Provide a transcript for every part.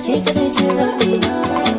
ke kadai ce rabina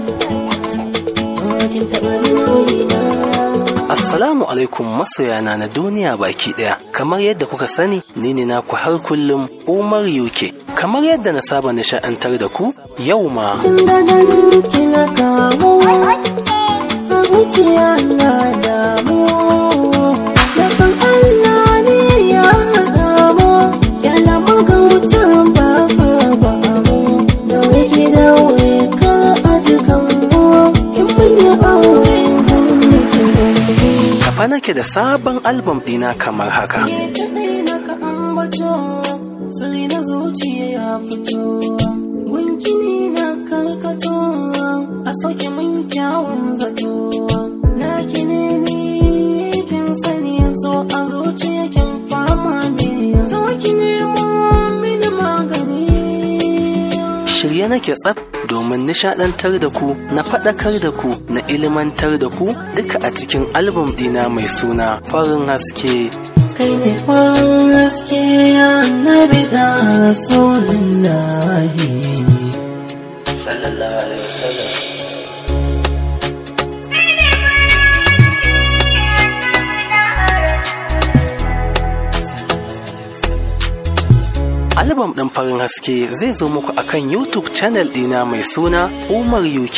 kin taɓa min ruhina Assalamu alaikum masoyana na duniya baki daya. Kamar yadda kuka sani, ni ne naku har kullum Umar UK. Kamar yadda na saba nishaɗantar da ku, yau ma tun da ganin kina kamu a zuciya na damu na san Allah ne ya haɗa mu yana magautan ba sa ba mu da wake da ka aji kan mu in mun yi aure zan miki gungu kafa nake da sabon albam ɗina kamar haka. ke kaɗai na ka ambato sai na zuciya ya fito winkini na karkato a sauke min kyawun zato na kine ni kin sani so a zuciya kin fama ne zo ki nemo mini magani Shirye nake tsaf domin nishaɗantar da ku, na faɗakar da ku, na ilimantar da ku duka a cikin albam ɗina mai suna farin haske. kai ne kwan haske ya nabi da rasulullahi Sallallahu alaihi wasallam. Albam ɗin farin haske zai zo muku akan YouTube channel ɗina mai suna Umar UK.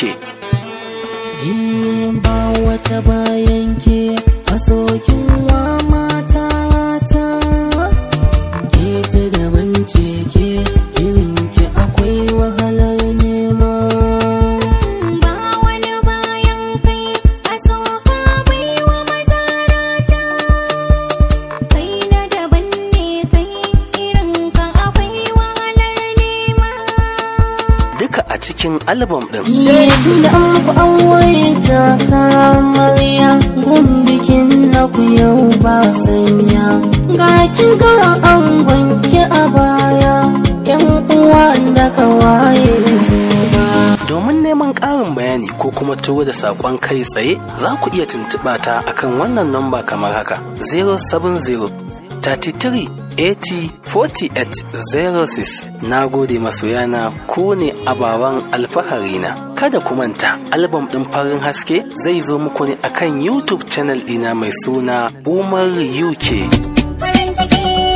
In ba wata bayan ke masokin wa mata ta ke ta daban ce ke irin ki akwai wahalar nema Ba wani bayan kai a soka bai wa mazarata Kai na daban ne kai irin ka akwai wahalar nema Duka a cikin albam ɗin. Lokacin da an ku aure ta kamarya gun bikin na ku yau ba sanya ga ki ga an wanke a baya yan uwa da kawaye su ba Domin neman ƙarin bayani ko kuma turo da saƙon kai tsaye za ku iya tuntuɓa ta akan wannan namba kamar haka 070 33 80 48 06 na gode masoyana ku ne ababen alfaharina kada ku manta albam ɗin farin haske zai zo muku ne akan youtube channel ɗina mai suna umar uk Farin ciki